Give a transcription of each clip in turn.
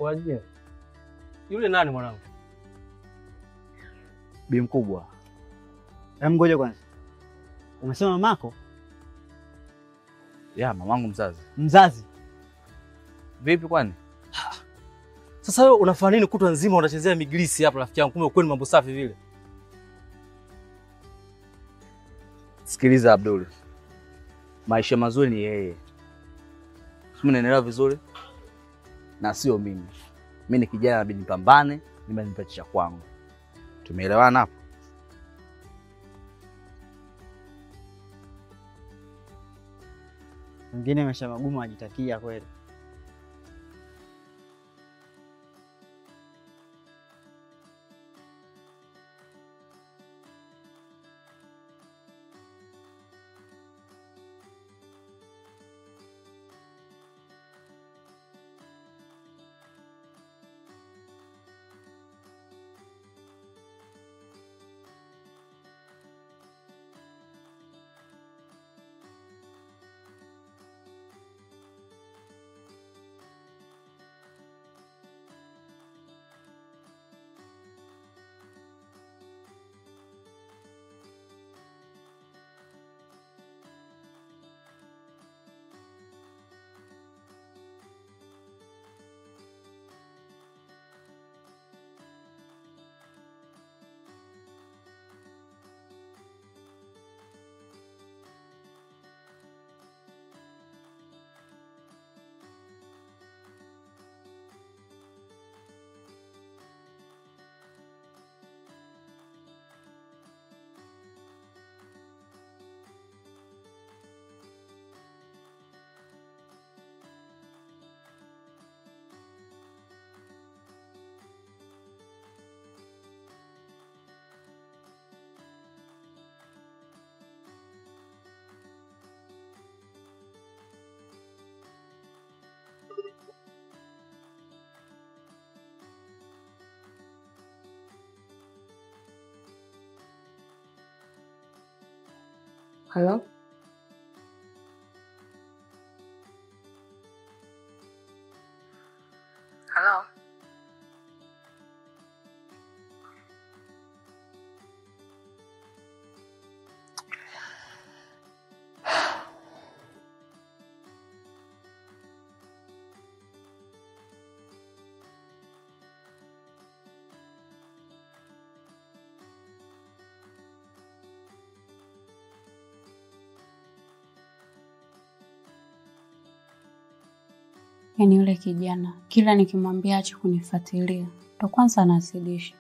Waje. Yule nani mwanangu? Bi mkubwa, Hebu ngoja kwanza. Umesema mamako ya mamangu mzazi. mzazi? Vipi kwani? Sasa wewe unafanya nini kutwa nzima unachezea migrisi hapa rafiki yangu? Kumbe kweli mambo safi vile. Sikiliza Abdul, maisha mazuri ni yeye, simi naelewa vizuri, na sio mimi. Mi ni kijana, nabidi nipambane, nimenipatia cha kwangu. Tumeelewana hapo? Mwingine maisha magumu ajitakia kweli. Halo? Halo? Yaani yule kijana kila nikimwambia ache kunifuatilia ndo kwanza anazidisha.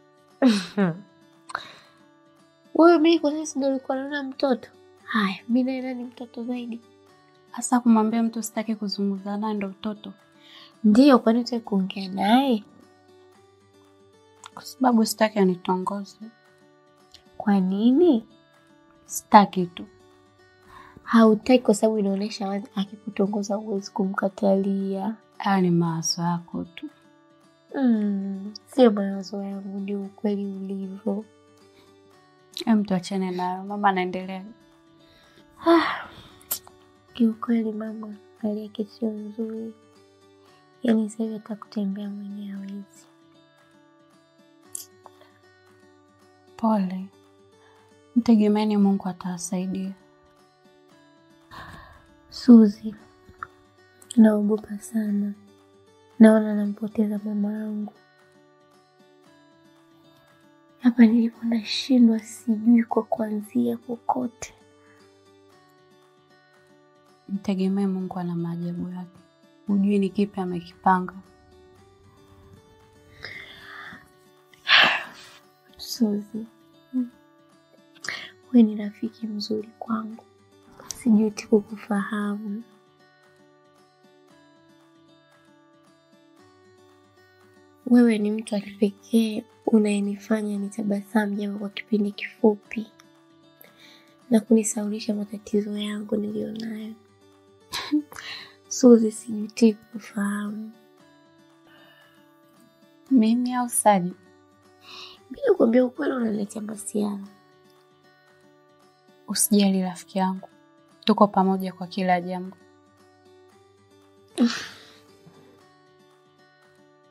Wewe mimi kwa sasa ndio ulikuwa naona mtoto. Haya, mimi naye nani mtoto zaidi? Hasa kumwambia mtu sitaki kuzungumza naye ndo utoto, Ndiyo, kwani utaki kuongea naye? kwa sababu sitaki anitongoze. Kwa nini? Sitaki tu. Hautaki kwa sababu inaonyesha wazi akikutongoza huwezi kumkatalia. Haya ni mawazo yako tu. Mm, sio mawazo yangu, ni ukweli ulivyo. Em, tuachane nayo, mama anaendelea. Ah, kiukweli mama, hali yake sio nzuri. Yaani sasa hivi hata kutembea mwenyewe hawezi. Pole, mtegemeeni Mungu atawasaidia. Suzi, naogopa sana, naona nampoteza mama yangu. Hapa nilipo nashindwa, sijui kwa kuanzia kokote. Mtegemee Mungu ana maajabu yake, hujui ni kipi amekipanga. Suzi, wewe ni rafiki mzuri kwangu, sijuti kukufahamu. Wewe ni mtu wa kipekee unayenifanya nitabasamu japo kwa kipindi kifupi na kunisaulisha matatizo yangu niliyonayo. Suzi, sijuti kukufahamu. Mimi au Saji? Bila kuambia ukweli, unaniletea masiara. Usijali rafiki yangu, tuko pamoja kwa kila jambo.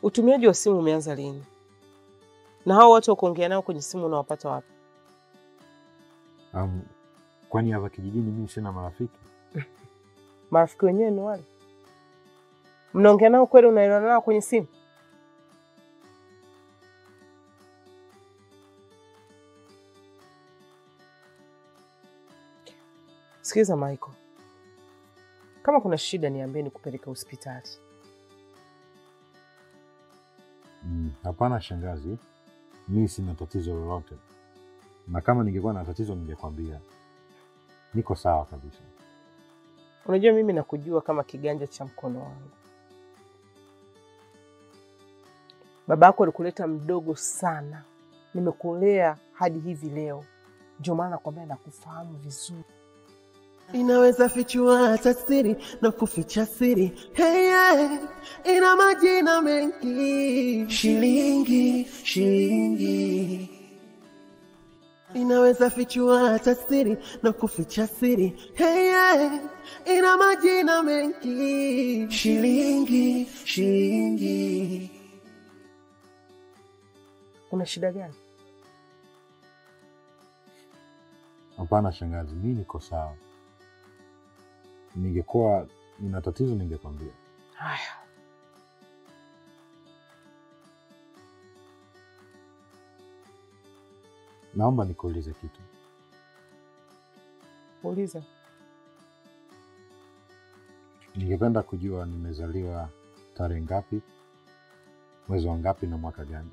Utumiaji wa simu umeanza lini? Na hao watu wa kuongea nao kwenye simu unawapata wapi? Um, kwani hapa kijijini mimi sina marafiki? Marafiki wenyewe ni wale mnaongea nao kweli? Unaelewana nao kwenye simu? Sikiliza Michael, kama kuna shida niambie, nikupeleke hospitali. Mm, Hapana shangazi, mi sina tatizo lolote, na kama ningekuwa na tatizo ningekwambia. Niko sawa kabisa. Unajua mimi nakujua kama kiganja cha mkono wangu. Baba yako alikuleta mdogo sana, nimekulea hadi hivi leo, ndio maana nakwambia nakufahamu vizuri. inaweza fichua hata siri na kuficha siri hey, yeah. ina majina mengi shilingi shilingi inaweza fichua hata siri na kuficha siri hey, yeah. ina majina mengi shilingi shilingi Una shida gani? Hapana shangazi, mi niko sawa. Ningekuwa nina tatizo ningekwambia. Haya, Naomba nikuulize kitu. uliza. Ningependa kujua nimezaliwa tarehe ngapi, mwezi wa ngapi na mwaka gani?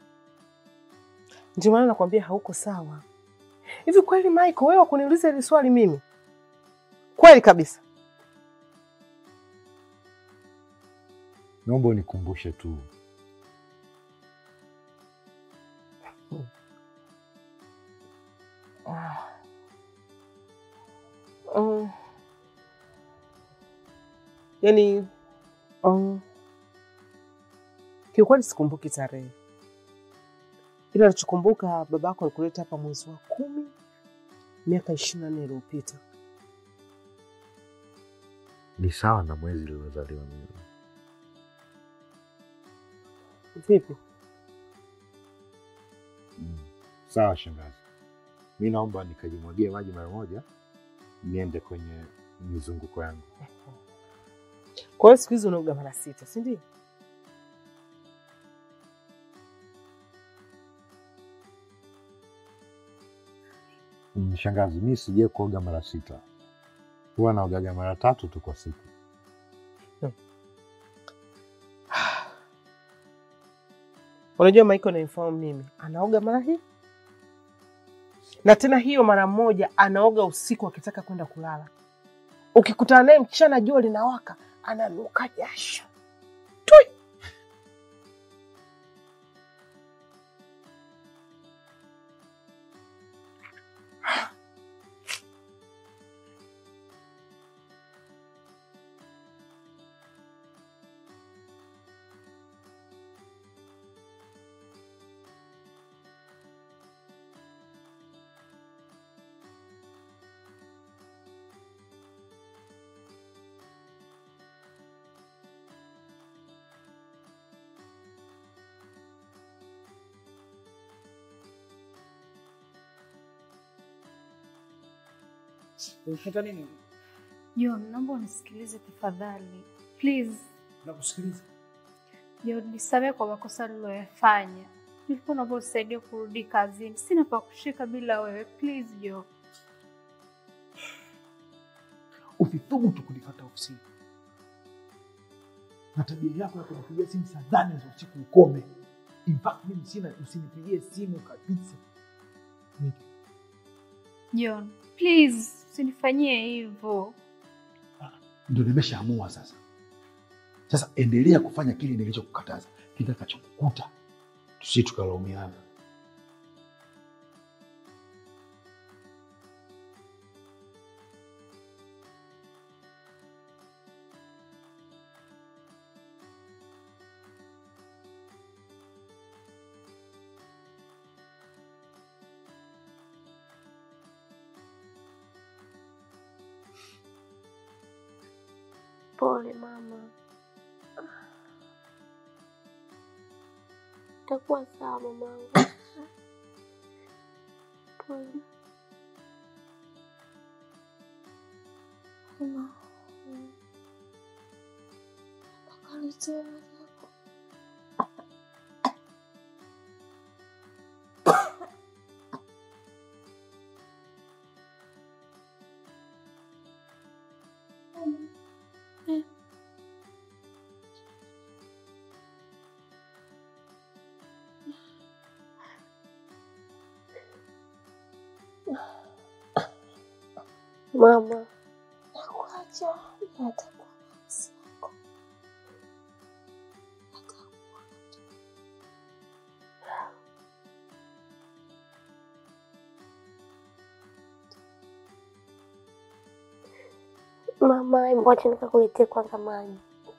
Ndio maana nakwambia hauko sawa. Hivi kweli Michael, wewe wakuniuliza hili swali mimi? Kweli kabisa. Naomba unikumbushe tu. Ah. Um, yaani um, kiukweli sikumbuki tarehe, ila nachokumbuka babako alikuleta hapa mwezi wa kumi miaka ishirini na nne iliyopita. Ni sawa na mwezi niliozaliwa mimi. Vipi? Mm. Sawa shangazi, mi naomba nikajimwagie maji mara moja, niende kwenye mizunguko yangu. Kwa hiyo siku hizi unaoga mara sita, si ndio? Mm, Shangazi, mi sijai kuoga mara sita, huwa naogaga mara tatu tu kwa siku. Unajua Michael ananifahamu mimi, anaoga mara hii na tena hiyo mara moja, anaoga usiku akitaka kwenda kulala. Ukikutana naye mchana, jua linawaka, ananuka jasho Tui! Unataka nini? John, naomba unisikilize tafadhali. Please. Nakusikiliza. John, nisamehe kwa makosa niliyoyafanya. Nilikuwa naomba unisaidie kurudi kazini. Sina pa kushika bila wewe. Please, John. Usithubutu kunifata ofisini, na tabia yako ya kunipigia simu saa nane za usiku ukome. In fact, mimi sina, usinipigie simu kabisa. Niki, John, please, usinifanyie hivyo. Ndio nimeshaamua sasa. Sasa endelea kufanya kile nilichokukataza, kitakachokukuta tusi tukalaumiana. Pole mama. Itakuwa sawa mamangu. Pole. Mama. Akaletea zako. Mama, nakuacha natakuwa nafsi yako. Mama, hebu wacha nikakuletee kwanza maji.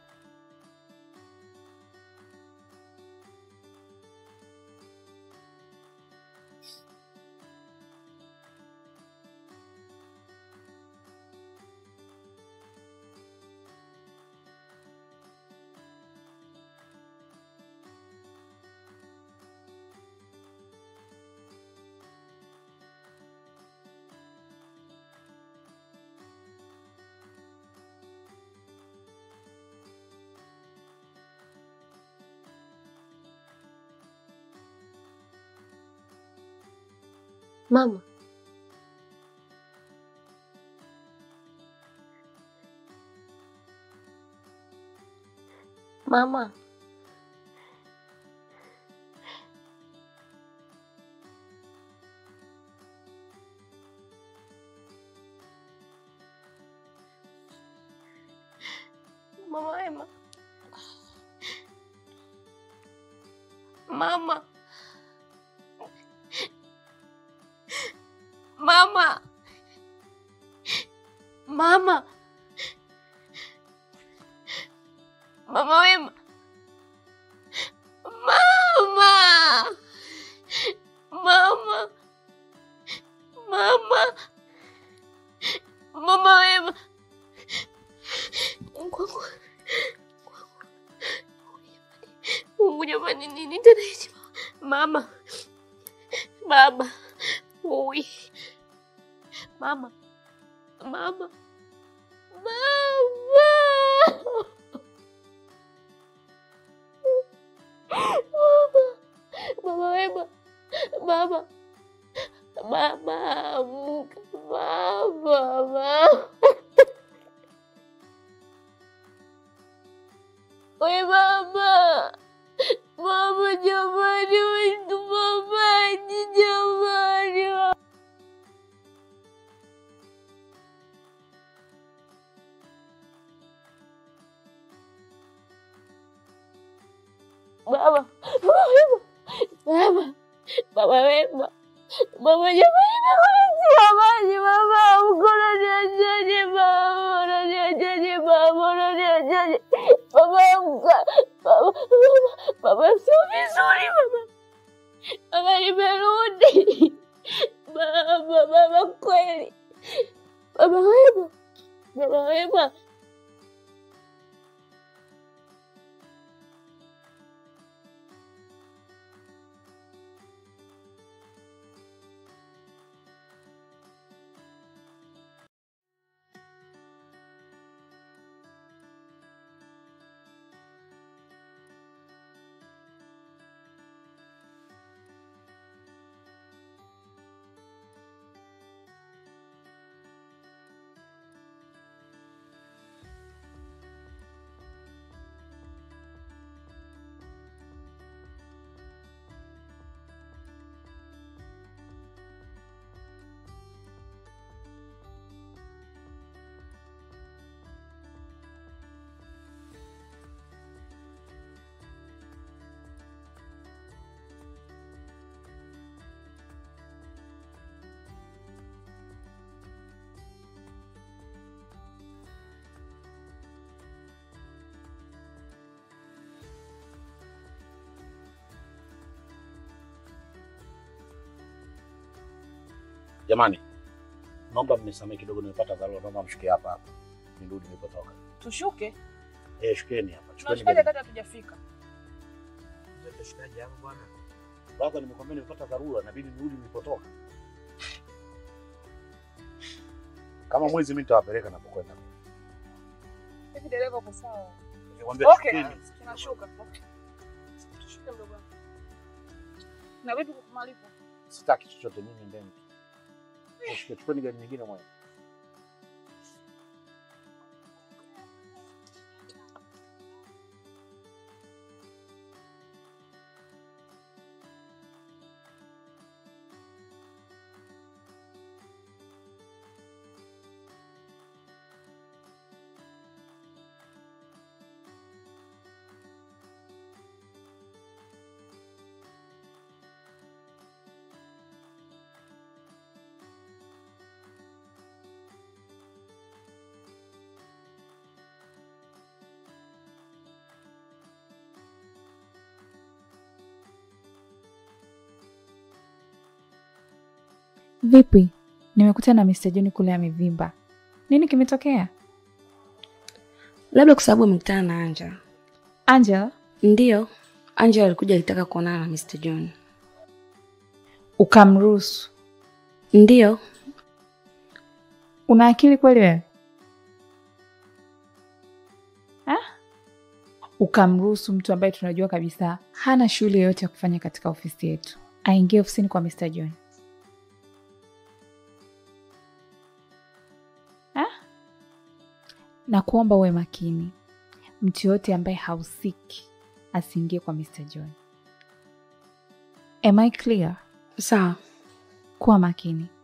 Mama. Mama. Mama Wema. Mama. Mama. Mama. Mama Wema. Mama. Mama. Mama. Mama Wema. Mungu wangu. Mungu jamani, nini tena hichi? Mama. Baba. Ui. Mama. Mama. Mama. Mama. Mama Wema. Mama. Mama. Amka. Mama. Mama. We mama. Mama jamani, wetu mamaji jamani. Baba, Baba Wema, Baba, Baba Wema, Baba jamani, nakuletea maji baba, mkono niachaje baba, unaniachaje baba, unaniachaje baba, amka baba, baba, baba, sio vizuri baba, baba nimerudi baba, baba kweli, Baba Wema, Baba Wema. Jamani, naomba mnisamehe kidogo, nimepata dharura, naomba mshuke hapa hapa nirudi nilipotoka. Tushuke Eh, shukeni hapa, chukeni tunashukaje begi. kati hatujafika? Shikaji hapo bwana. Brother, nimekwambia nimepata dharura, inabidi nirudi nilipotoka. Kama mwezi mimi nitawapeleka napokwenda. Hivi dereva uko sawa? Nikwambia Okay, shukeni. tunashuka. Okay. Tushike mdogo wangu. Na vipi malipo? Sitaki chochote mimi ndeni. Shika chukeni gari nyingine mwana. Vipi? Nimekuta na Mr. John kule amevimba. Nini kimetokea? Labda kwa sababu amekutana na Angela. Angela? Ndiyo, Angela alikuja alitaka kuonana na Mr. John. Ukamruhusu? Ndiyo. Una akili kweli wewe? Ha? Ukamruhusu mtu ambaye tunajua kabisa hana shughuli yoyote ya kufanya katika ofisi yetu aingie ofisini kwa Mr. John. Ha? Na kuomba uwe makini, mtu yoyote ambaye hausiki asiingie kwa Mr. John. Am I clear? Sawa. Kuwa makini.